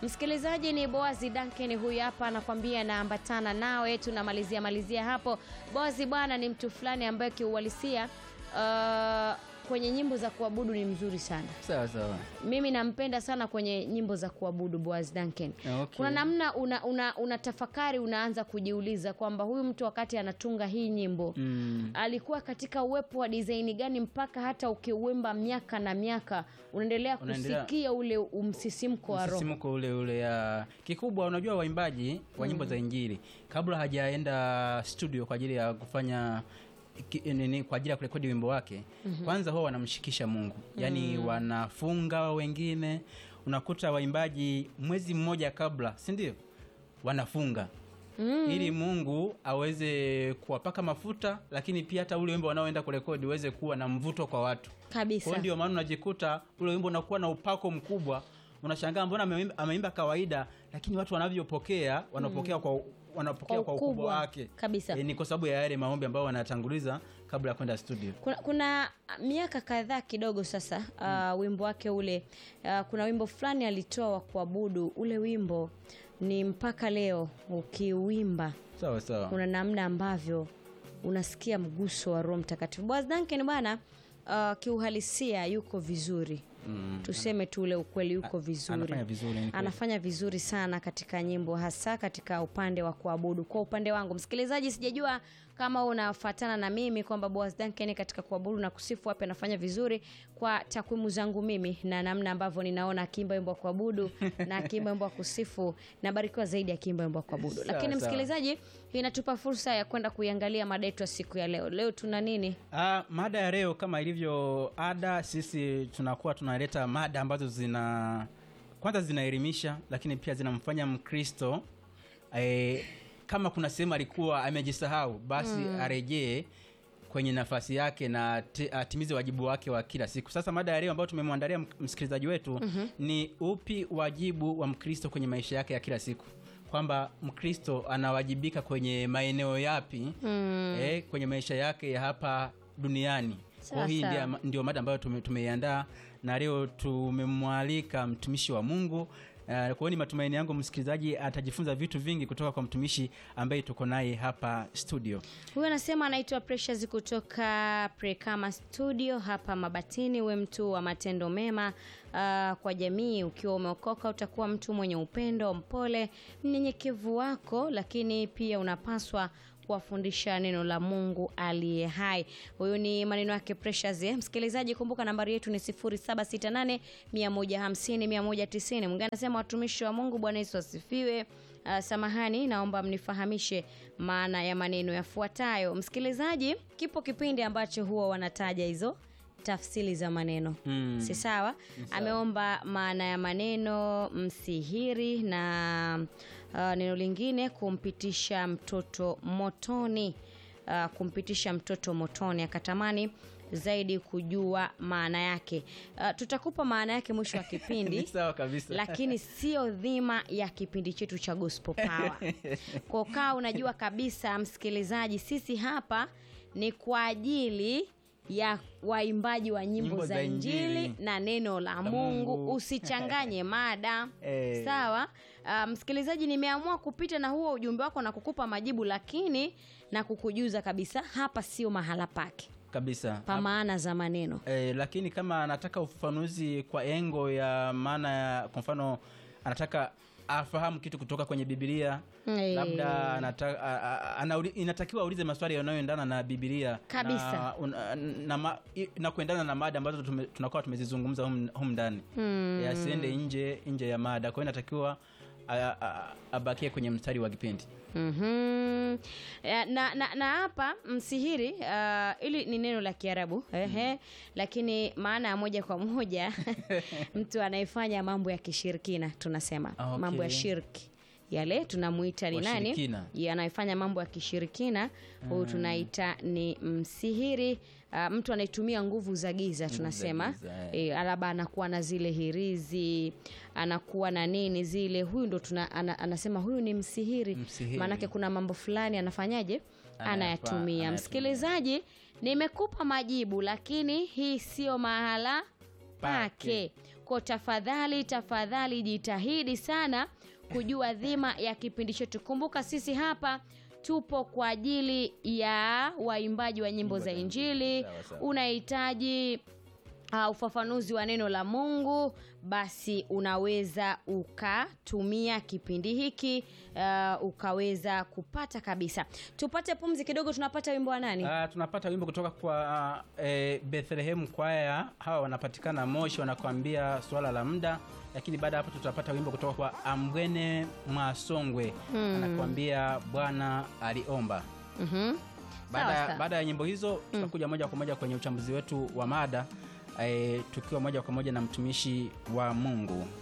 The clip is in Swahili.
Msikilizaji ni Boazi Duncan huyu hapa anakwambia naambatana nawe, tunamalizia malizia hapo. Boazi bwana ni mtu fulani ambaye kiuhalisia uh, kwenye nyimbo za kuabudu ni mzuri sana. Sawa sawa. Mimi nampenda sana kwenye nyimbo za kuabudu Boaz Duncan. Okay. Kuna namna una, una, una tafakari unaanza kujiuliza kwamba huyu mtu wakati anatunga hii nyimbo Mm. alikuwa katika uwepo wa design gani mpaka hata ukiuimba miaka na miaka unaendelea Unaendelea- kusikia ule umsisimko wa roho. msisimko ule ule ya kikubwa. Unajua, waimbaji wa nyimbo za Injili kabla hajaenda studio kwa ajili ya kufanya ki- nini, kwa ajili ya kurekodi wimbo wake kwanza huwa wanamshikisha Mungu, yaani wanafunga. Wengine unakuta waimbaji mwezi mmoja kabla, si ndio, wanafunga ili Mungu aweze kuwapaka mafuta, lakini pia hata ule wimbo wanaoenda kurekodi uweze kuwa na mvuto kwa watu. Kwa Kabisa. hiyo ndio maana unajikuta ule wimbo unakuwa na upako mkubwa, unashangaa mbona ameimba, ameimba kawaida, lakini watu wanavyopokea wanapokea kwa wanapokea Kwa kwa ukubwa ukubwa, wake kabisa. E, ni kwa sababu ya yale maombi ambayo wanatanguliza kabla ya kwenda studio. Kuna, kuna miaka kadhaa kidogo sasa uh, wimbo wake ule uh, kuna wimbo fulani alitoa wa kuabudu. Ule wimbo ni mpaka leo ukiuimba Sawa sawa. kuna namna ambavyo unasikia mguso wa Roho Mtakatifu. Boaz Duncan bwana, uh, kiuhalisia yuko vizuri Mm. tuseme tu ule ukweli, yuko vizuri, Anafanya vizuri, ni kweli. anafanya vizuri sana katika nyimbo, hasa katika upande wa kuabudu. Kwa upande wangu msikilizaji, sijajua kama unafatana na mimi kwamba Boaz Duncan katika kuabudu na kusifu wapi anafanya vizuri. Kwa takwimu zangu mimi na namna ambavyo ninaona akiimba wimbo wa kuabudu na akiimba wimbo wa kusifu, nabarikiwa zaidi akiimba wimbo wa kuabudu. Sawa, Lakini sawa. msikilizaji, inatupa fursa ya kwenda kuiangalia mada yetu ya siku ya leo. Leo tuna nini? Ah, mada ya leo kama ilivyo ada, sisi tunakuwa tunaleta mada ambazo zina kwanza zinaelimisha, lakini pia zinamfanya Mkristo eh, kama kuna sehemu alikuwa amejisahau basi arejee kwenye nafasi yake na te- atimize wajibu wake wa kila siku. Sasa mada ya leo ambayo tumemwandalia m- msikilizaji wetu ni upi wajibu wa Mkristo kwenye maisha yake ya kila siku, kwamba Mkristo anawajibika kwenye maeneo yapi eh, kwenye maisha yake ya hapa duniani. Sawa, Kwa hii sawa. ndio, ndio mada ambayo tume- tumeiandaa na leo tumemwalika mtumishi wa Mungu. Uh, kwa hiyo ni matumaini yangu msikilizaji atajifunza vitu vingi kutoka kwa mtumishi ambaye tuko naye hapa studio. Huyu anasema anaitwa Precious kutoka Prekama Studio hapa Mabatini. We mtu wa matendo mema ah, kwa jamii. Ukiwa umeokoka utakuwa mtu mwenye upendo, mpole, mnyenyekevu wako, lakini pia unapaswa kuwafundisha neno la Mungu aliye hai. Huyu ni maneno yake Precious. Eh, msikilizaji, kumbuka nambari yetu ni 0768 150 190. Mwingine anasema watumishi wa Mungu, Bwana Yesu asifiwe. Uh, samahani, naomba mnifahamishe maana ya maneno yafuatayo. Msikilizaji, kipo kipindi ambacho huwa wanataja hizo tafsiri za maneno Mm. si sawa? Ameomba maana ya maneno msihiri na uh, neno lingine kumpitisha mtoto motoni. Uh, kumpitisha mtoto motoni, akatamani zaidi kujua maana yake. Uh, tutakupa maana yake mwisho wa kipindi Ni sawa kabisa. lakini sio dhima ya kipindi chetu cha Gospel Power. Kwa kaa unajua kabisa msikilizaji, sisi hapa ni kwa ajili ya waimbaji wa nyimbo, Nyimbo za za Injili Injili na neno la Mungu. Mungu. Usichanganye mada Eh. sawa. Uh, msikilizaji, nimeamua kupita na huo ujumbe wako na kukupa majibu, lakini na kukujuza kabisa hapa sio mahala pake kabisa pa maana za maneno. Eh, lakini kama anataka ufafanuzi kwa engo ya maana ya kwa mfano anataka afahamu kitu kutoka kwenye Biblia Eh. labda anata, a, a, anauli, inatakiwa aulize maswali yanayoendana na Biblia Kabisa. na, un, na, ma, i- na kuendana na mada ambazo tume, tunakuwa tumezizungumza humu humu ndani Hmm. Eh, asiende nje nje ya mada. Kwa hiyo inatakiwa a- a- abakie kwenye mstari wa kipindi. Mhm. Eh, na na na hapa msihiri uh, ili ni neno la Kiarabu ehe, lakini maana ya moja kwa moja mtu anayefanya mambo ya kishirikina tunasema Ah, okay. mambo ya shirki yale tunamuita ni nani Washirikina. Ya, anayefanya mambo ya kishirikina huyu tunaita ni msihiri uh, mtu anayetumia nguvu za giza tunasema giza, eh. e, labda anakuwa na zile hirizi anakuwa na nini zile huyu ndo tuna, ana, anasema huyu ni msihiri, Msihiri. maanake kuna mambo fulani anafanyaje Anayafa- anayatumia anayatumia. msikilizaji nimekupa majibu lakini hii sio mahala pake Pake. Kwa tafadhali tafadhali, jitahidi sana kujua dhima ya kipindi chetu. Kumbuka sisi hapa tupo kwa ajili ya waimbaji wa nyimbo za Injili. Sawa, sawa. Unahitaji uh, ufafanuzi wa neno la Mungu, basi unaweza ukatumia kipindi hiki uh, ukaweza kupata kabisa. Tupate pumzi kidogo, tunapata wimbo wa nani? Ah, tunapata wimbo kutoka kwa eh, Bethlehem kwaya. Hawa wanapatikana Moshi, wanakuambia swala la muda, lakini baada ya hapo tutapata wimbo kutoka kwa Ambwene Mwasongwe anakuambia Bwana aliomba. Mhm. Baada Sawa, ya- sawa. baada ya nyimbo hizo tutakuja moja kwa moja kwenye uchambuzi wetu wa mada eh, tukiwa moja kwa moja na mtumishi wa Mungu.